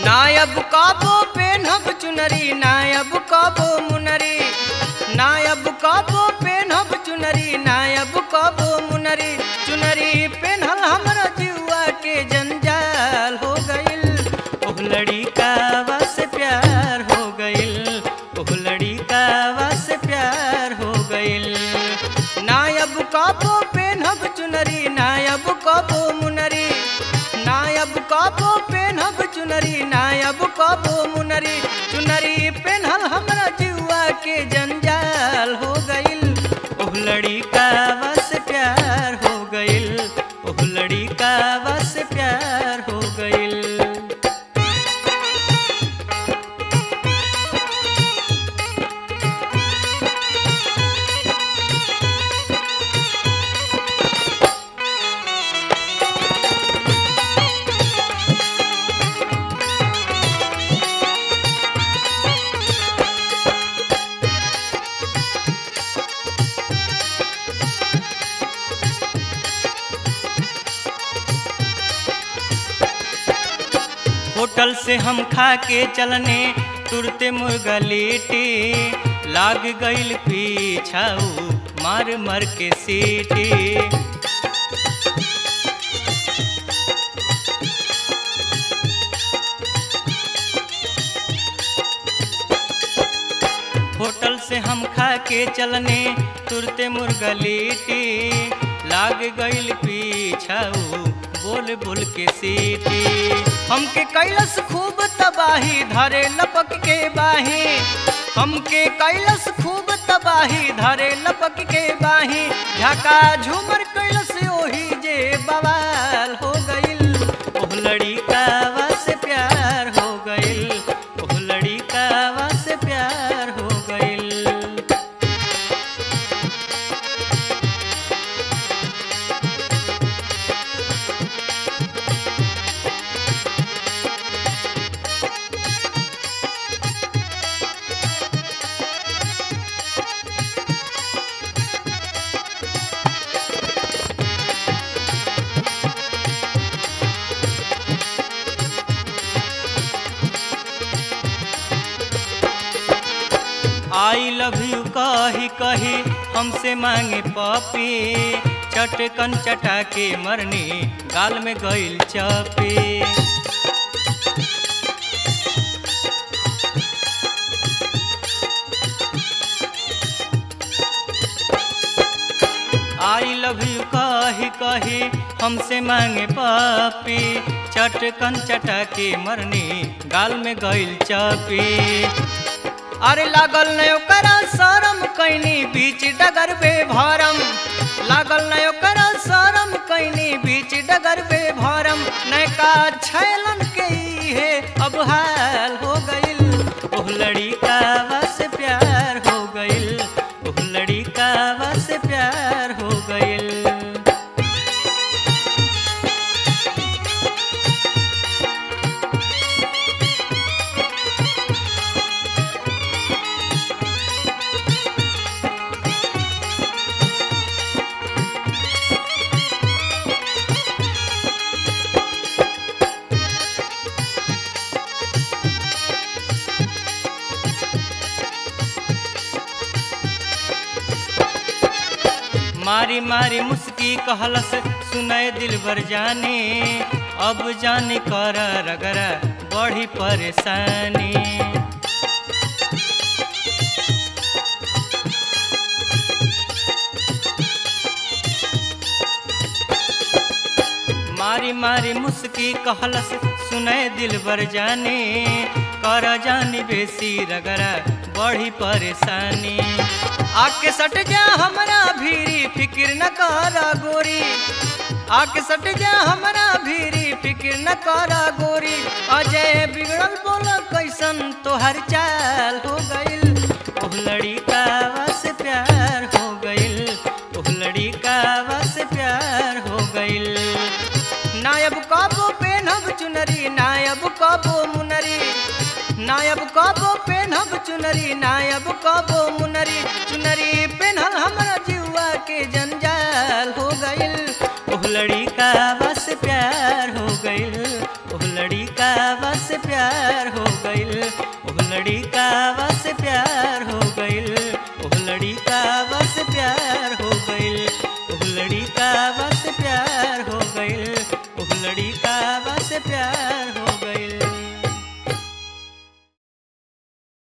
नायब काबो पेनहब चुनरी नायब काबो मुनरी नायब काबो पेनहब चुनरी नायब काबो मुनरी चुनरी पेनहल हमरा जुआ के जंजाल हो गइल ओह लड़ी का बस प्यार हो गइल ओह लड़ी का बस प्यार हो गइल नायब काबो पेनहब चुनरी नायब काबो मुनरी नायब काबो पेनहब चुनरी नायब काबो मुनरी चुनरी पेनहल हमरा जुआ के जंजाल हो गइल ओह लड़ी का बस प्यार हो गइल ओह लड़ी का बस प्यार हो गइल होटल से हम खा के चलने तुरते मुर्गा लेटे लाग गइल पीछाऊ मार मार के सीटे होटल से हम खा के चलने तुरते मुर्गा लेटे लाग गइल पीछाऊ बोल बोल के सीटी हमके कैलस खूब तबाही धरे लपक के बाही हमके कैलस खूब तबाही धरे लपक के बाही झका झूमर कैलस ओही जे बवाल हो गइल ओह लड़ी का बस प्यार हो गइल ओह लड़ी का बस प्यार हो गइल आई लव यू कही कही हमसे मांगे पपी चटकन चटा के मरनी गाल में गइल चपी आई लव यू कही कही हमसे मांगे पपी चटकन चटा के मरनी गाल में गइल चपी अरे लागल न ओकरा शरम कैनी बीच डगर बे भरम लागल न ओकरा शरम कैनी बीच डगर बे भरम नैका छैलन के है अब हाल हो गइल ओह लड़ी का बस प्यार हो गइल ओह लड़ी का बस प्यार हो गइल मारी मारी मुस्की कहलस सुनय दिल भर जाने अब जाने कर रगरा बड़ी परेशानी मारी मारी मुस्की कहलस सुनय दिल भर जाने कर जानी बेसी रगरा बड़ी परेशानी आके सट जा हमरा भीरी फिक्र न कर गोरी आके सट जा हमरा भीरी फिक्र न कर गोरी अजय बिगड़ल बोल कैसन तोहर चाल हो गइल ओह लड़ी का बस प्यार हो गइल ओह लड़ी का बस प्यार हो गइल नायब काबो पेनहब चुनरी नायब काबो मुनरी नायब काबो पेनहब चुनरी नायब काबो मुनरी चुनरी पेनहल हमरा जीवा के जंजाल हो गइल ओह लड़ी का बस प्यार हो गइल ओह लड़ी का बस प्यार प्यार हो गइल ओ लड़ी का